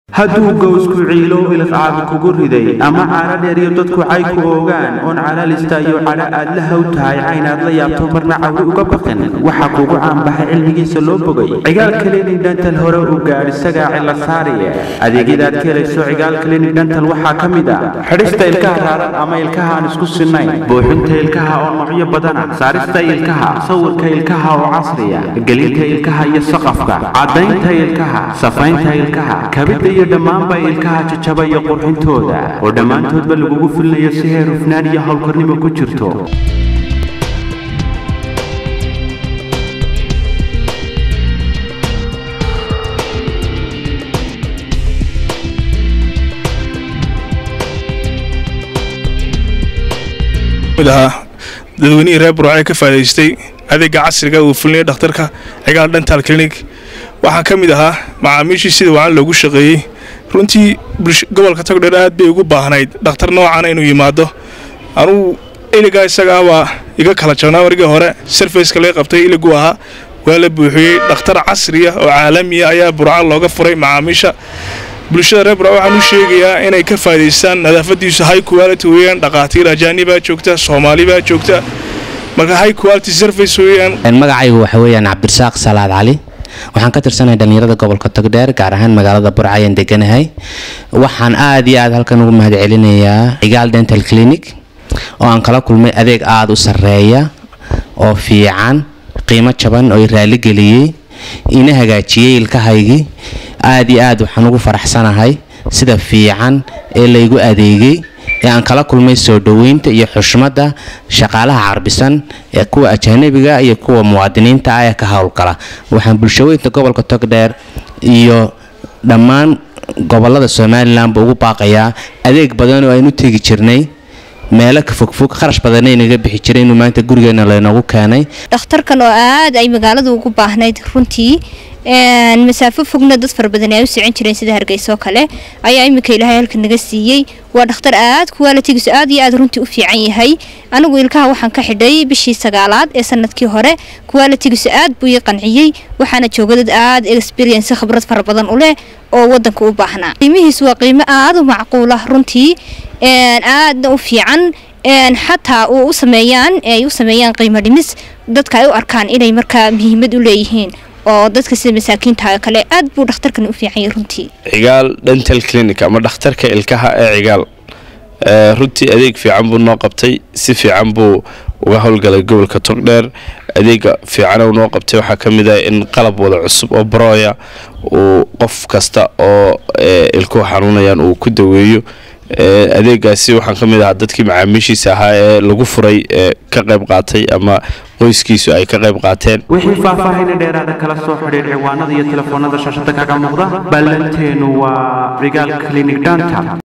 hadduu gowsku ciilo ilqaaga kugu riday ama caano dheeriyo dadku cay ku oogaan oon calaalista iyo cadho aad la haw tahay caynaad la yaabto marna cawri uga baqin waxaa kugu caanbaxay cilmigiisa loo bogay cigaal kaliini dhantal hore u gaadh isagaa cilla saariye adeegyadaad ka helayso cigaal kaliini dhantal waxaa ka mid ah xidhista ilkaha raaran ama ilkaha aan isku sinnayn buuxinta ilkaha oo noocyo badana saarista ilkaha sawirka ilkaha oo casriya gelinta ilkaha iyo saqafka caddaynta ilkaha safaynta ilkaha kabidda iyo dhammaanba ilkaha jajaba iyo qurxintooda oo dhammaantoodba lagugu filinayo si heer hufnaan iyo howlkarnimo ku jirto ahaa dadweynihii reer buraace ka faaidaystay adeega casriga uu fulinaya dhakhtarka cigaal dental clinic waxaan ka mid ahaa macaamiishii sida wacan loogu shaqeeyey runtii gobolka togdheer aad bay ugu baahnayd dhakhtar noocana inuu yimaado anugu iligaa isagaa waa iga kala jabnaa marigii hore sarfayska laga qabtay iligu ahaa waa la buuxiyey dhakhtar casriya oo caalamiya ayaa burca looga furay macaamiisha bulshada reer burca waxaan u sheegayaa inay ka faa'idaystaan nadaafadiisu high quality weeyaan dhaqaatiir ajaanibaa joogta soomaalibaa joogta marka high quality service weeyaan magacaygu waxa weeyaan cabdirasaaq salaad cali waxaan ka tirsanahay dhallinyarada gobolka togdheer gaar ahaan magaalada burca ayaan deganahay waxaan aad iyo aad halkan ugu mahad celinayaa cigaal dental clinic oo aan kala kulmay adeeg aada u sarreeya oo fiican qiimo jaban oo i raaligeliyey ina hagaajiyey ilkahaygii aad iyo aad waxaan ugu faraxsanahay sida fiican ee laygu adeegay ee aan kala kulmay soo dhoweynta iyo xushmadda shaqaalaha carbisan ee kuwa ajaanabiga iyo kuwa muwaadiniinta ah ee ka howlgala waxaan bulshaweynta gobolka togdheer iyo dhammaan gobolada somalilanba ugu baaqayaa adeeg badan oo aynu tegi jirnay meelo ka fogfog kharash badanna inaga bixi jiray inuu maanta gurigeena laynoogu keenay dhakhtarkan oo aad ay magaaladu ugu baahnayd runtii masaafo fogna dad fara badan ay u socon jireen sida hargeysa oo kale ayaa iminka ilaahay halka naga siiyey waa dhakhtar aad kuwaalitigiisu aad iyo aad runtii u fiican yahay anigu ilkaha waxaan ka xidhay bishii sagaalaad ee sanadkii hore kuwaalitigiisu aad buu ii qanciyey waxaana jooga dad aad experience khibrad fara badan u leh oo wadanka u baahnaa qiimihiisu waa qiimo aad u macquul ah runtii aadna u fiican xataa uu u sameeyaan ay u sameeyaan qiimo dhimis dadka ay u arkaan inay markaa muhiimad u leeyihiin oo dadka sida masaakiinta kale aad buu dhakhtarkan u fiican yahay runtii cigaal dental clinic ama dhakhtarka ilkaha ee cigaal runtii adeeg fiican buu noo qabtay si fiican buu uga howlgalay gobolka togdheer adeega fiican uu noo qabtay waxaa ka mid ah in qalab wada cusub oo barooya uu qof kasta oo ilkuhu xanuunayaan uu ku daweeyo adeegaasi waxaan ka mid ahaa dadkii macaamiishiisa ahaa ee lagu furay ee ka qayb qaatay ama qoyskiisu ay ka qayb qaateen wixii faahfaahina dheeraada kala soo xidhiir ciwaanada iyo telefoonada shaashada kaga muuqda ballanteenu waa cigaal clinic danta